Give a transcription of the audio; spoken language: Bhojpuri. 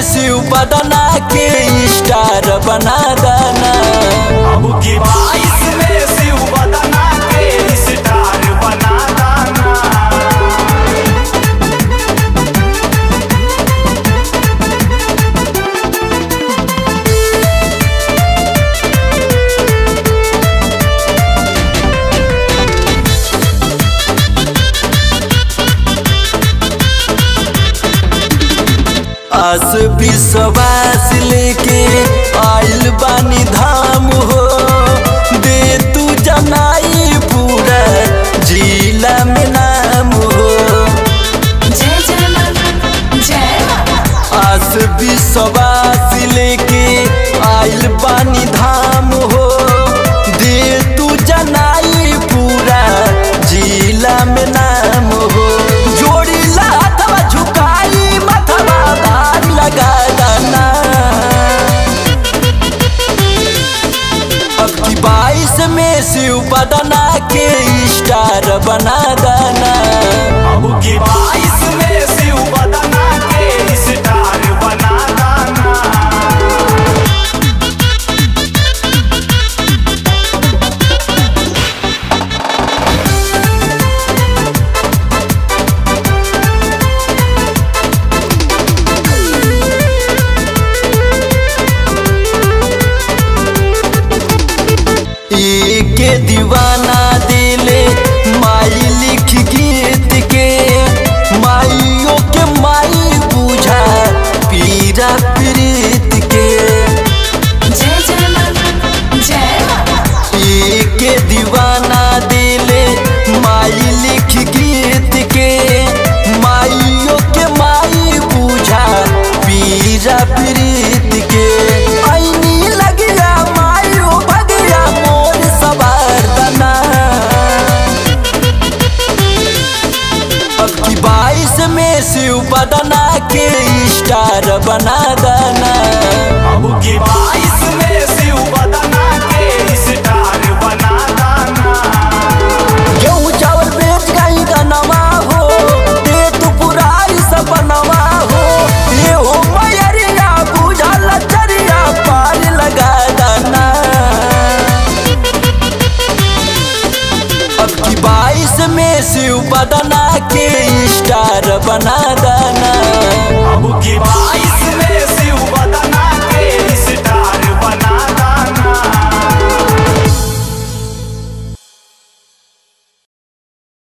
शिव बदना के स्टार बना दाना अब की बाईस में शिव बदना के स्टार बना दाना आस विश्वास लेके आइल बानी धाम हो दे तू जनाई पूरा जिला में नाम हो जय जय मां जय मां आस विश्वास लेके आइल बानी धाम हो दे तू जनाई पूरा जिला में नाम हो जोड़ी लाथवा झुकाई माथवा भार लगा दाना अब की बाईस में शिव बदना के स्टार बना दाना अब की बाईस में शिव बदना के स्टार बना दाना के दीवाना दिले माई लिख गीत के माइयों के माई बुझा पीरा प्रीत के जय जय मां जय मां के दीवाना दिले माई लिख गीत के माइयों के माई बुझा पीरा प्रीत के ऐनी लगिया माइयो भगिया मोर सवार दना अब की बाईस में शिव बदना के स्टार बना दाना अब की बाईस में